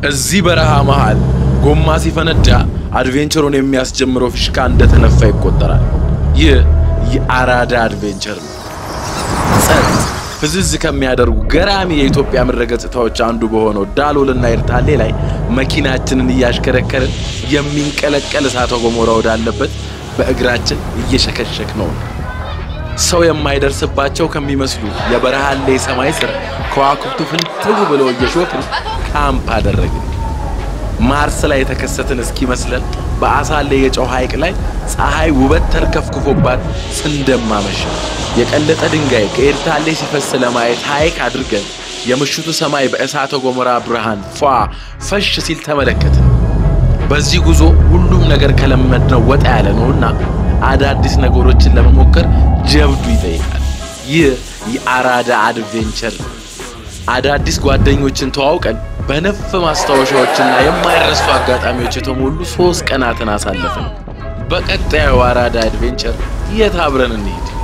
እዚህ በረሃ መሃል ጎማ ሲፈነዳ አድቬንቸሩን የሚያስጀምረው ፊሽካ እንደተነፋ ይቆጠራል። ይህ የአራዳ አድቬንቸር ነው። ጸጥ ፍዝዝ ከሚያደርጉ ገራሚ የኢትዮጵያ ምድረ ገጽታዎች አንዱ በሆነው ዳሎልና ኤርታሌ ላይ መኪናችንን እያሽከረከርን የሚንቀለቀል እሳተ ገሞራ ወዳለበት በእግራችን እየሸከሸክ ነው። ሰው የማይደርስባቸው ከሚመስሉ የበረሃሌ ሰማይ ስር ከዋክብቱ ፍንትው ብለው እየሾክን ካምፕ አደረግን። ማርስ ላይ የተከሰትን እስኪመስለን በአሳሌ የጨው ሐይቅ ላይ ፀሐይ ውበት ተርከፍክፎባት ስንደማመሸ የቀለጠ ድንጋይ ከኤርታሌ ሲፈስ ለማየት ሐይቅ አድርገን የምሽቱ ሰማይ በእሳተ ገሞራ ብርሃን ፏ ፈሽ ሲል ተመለከትን። በዚህ ጉዞ ሁሉም ነገር ከለመድነው ወጣ ያለ ነውና አዳዲስ ነገሮችን ለመሞከር ጀብዱ ይጠይቃል። ይህ የአራዳ አድቬንቸር ነው። አዳዲስ ጓደኞችን ተዋውቀን በነፍ ማስታወሻዎችና የማይረሱ አጋጣሚዎች የተሞሉ ሶስት ቀናትን አሳለፍን። በቀጣዩ አራዳ አድቬንቸር የት አብረን እንሂድ?